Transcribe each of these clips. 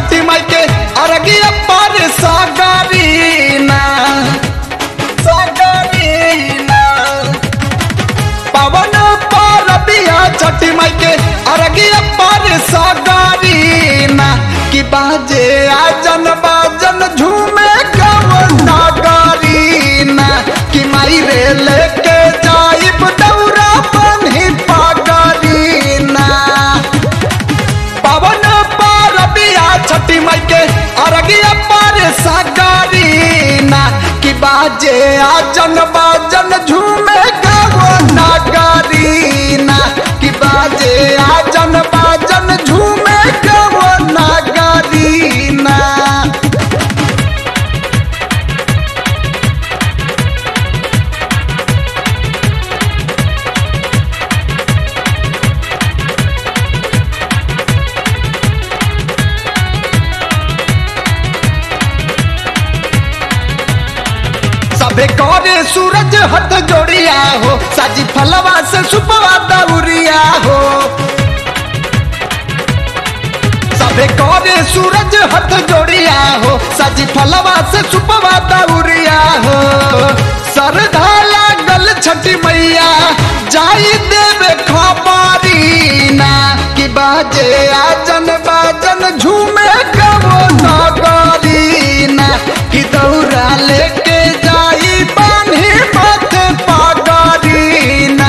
छठी माई के अरगिया पर सागरीना सागरीना पवन पर बिया छठी माई के अरगिया पर सागरीना कि बाजे आजन बाजन झूमे गवना गारीना कि माई रे लेके जाइब दौरा बन्ही पागरीना पवन पर बिया छठी माई के अरगिया पर सागरीना कि बाजे आजन बाजन झूमे गावो नागरीना कि बाजे आजन बाजन झूमे गावो नागरीना सबे करे सूरज हथ जोड़िया हो साजी फलवा से सुपवा दौरिया हो सबे करे सूरज हथ जोड़िया हो साजी फलवा से सुपवा दौरिया हो सरधा लागल छठी मैया जाई देवे खबारीना कि बाजे आजन बाजन झूमे गवो नगरीना कि दौरा लेके जाई बान्ही मत पागरीना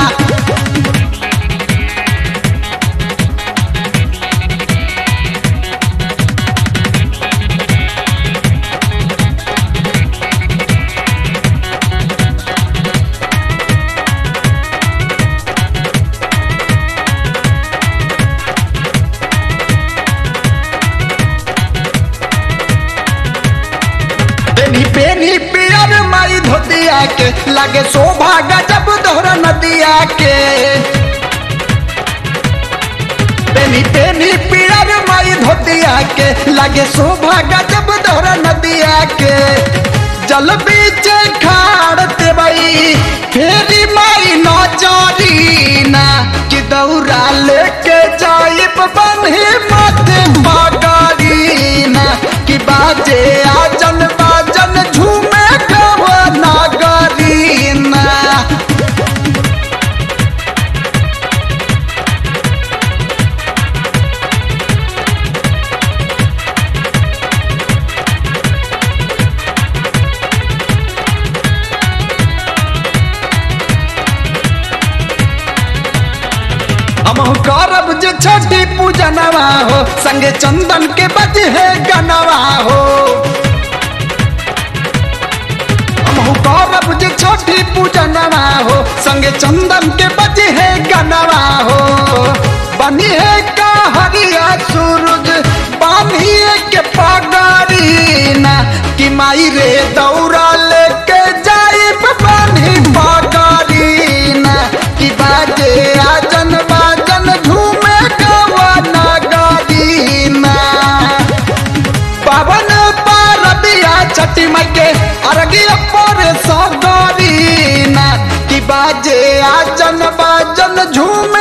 पेनी पेनी पियर माई धोतिया के लागे शोभा गजब दोहरा नदिया के पेनी पेनी पियर माई धोतिया के लागे शोभा गजब दोहरा नदिया के जल बीच खाड़ते बई फेरी माई नजरीना कि दौरा लेके जाइब बन्ही मत बागरीना कि बाजे आजन बाजन झूमे गवा नागरीना हम करब जे छठी पूजनवा हो संगे चंदन के बजे है गनवा हो हम करब जे छठी पूजनवा हो संगे चंदन के बजे है गनवा हो बनी है का हरिया सूरज बानिए के पगारीना कि माई रे दौरा लेके जाइब बानी पगारीना कि बाजे आजन बाजन झूमे गवा नागरीना पवन पारबिया छठी माई के अरगिया पर सगरीना कि बाजे आजन बाजन झूमे